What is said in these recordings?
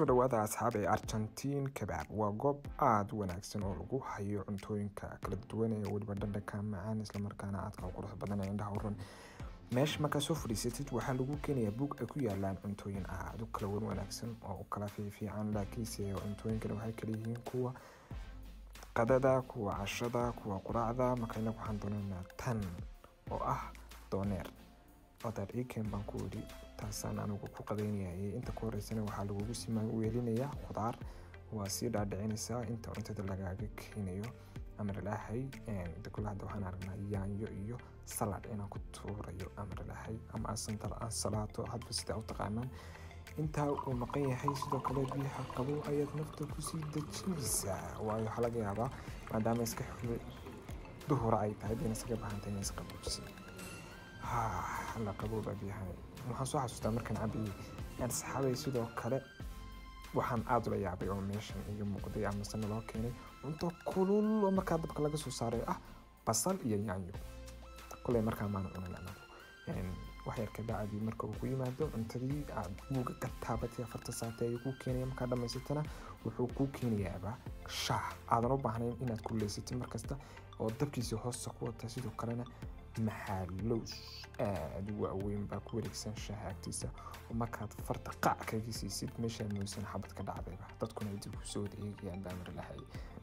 soo dhawaada asxaab ee argentiin kabaab waa goob aada u wanaagsan oo lagu hayo cuntooyinka kala duwan ee weliba dhandhanka macaan islamarkaana aadka u qurux badan ee indhaha uran meesha markaa soo fadhiisatid waxaa lagu keenayaa buug ay ku yaalaan cuntooyin aada u kala wan wanaagsan oo u kala fiifiican laakiinse cuntooyinkani waxay kala yihiin kuwa qadada kuwa cashada kuwa quraacda marka inagu waxaan doonaynaa tan oo ah dooneer odaar iken baan ku idhi taasaan anigu ku qadaynayay inta ku horeysana waxaa lagugu simaan weelinayaa khudaar waa sii dhaadhicinaysaa inta cuntada lagaaga keenayo amaralahay kule hadda waxaan aragnaa yaanyo iyo salad inaan ku tuurayo amaralahay ama ansalaato hadba sidaa u taqaanaan intaa uu maqan yahay sidoo kale biyaha qabow ayaad nafta kusii dejinaysaa waayo waxaa laga yaabaa maadaama iska xuli duhura ay tahay dina iskaga baahantay inay isqaboojisa la qabooba biyaha waxaan soo xasuustaa markaan cabiyey saxaabay sidoo kale waxaan aada ula yaabay oo meeshan iga muuqday amase naloo keenay cunto kulul oo markaa dabka laga soo saaray ah basal iyo yaanyo kuley markaa maana cunan anagu wax yar ka bacdii marka uu ku yimaado cuntadii aad buuga ka taabatay afarta saate ayuu kuu keenaya markaa dhammaysatana wuxuu kuu keenayaaba shaah aadan u baahnayn inaad kuleysatid markasta oo dabkiisii hoosta ku wata sidoo kalena maxalows aada u waaweyn baa ku wareegsan shaaha agtiisa oo markaad farta qac kaga siisid meeshaad mooysan xabad ka dhacdayba dadkuna ay dib kusoo wada eegayaan daamir lahay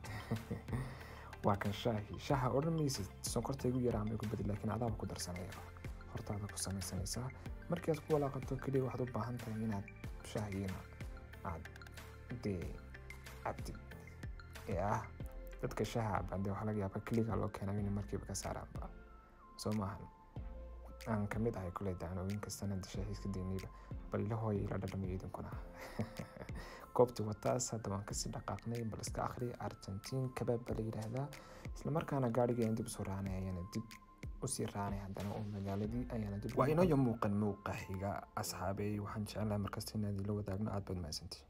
waa kan shaahi shaaha odhan maysid sonkorta igu yaraa ama igu badi laakiin adaaba ku darsanayaba hortaada ku samaysanaysaa markii aad ku walaaqato keliya waxaad u baahan tahay inaad shaahigiina aad dee cabdid ee ah dadka shaaha cabande waxaa laga yaabaa keliga loo keenay inay markiiba ka saaraanba soo maahan aan kamid ahay kule dacnooyinka sanada shaahiiska daynayba bal ila hooya ila dhadhamiyo idinkuna goobtii wataas hadda waan kasii dhaqaaqnay bal iska akhri argentiin kabaab baa la yidhaahdaa islamarkaana gaarigii aan dib usoo raanay ayaana dib usii raanay haddana oo magaaladii ayaana dib waa inooyo muuqan muuqa xiga asxaabey waxaan jecelahay markasta inaad ila wadaagno aad baad mahadsantii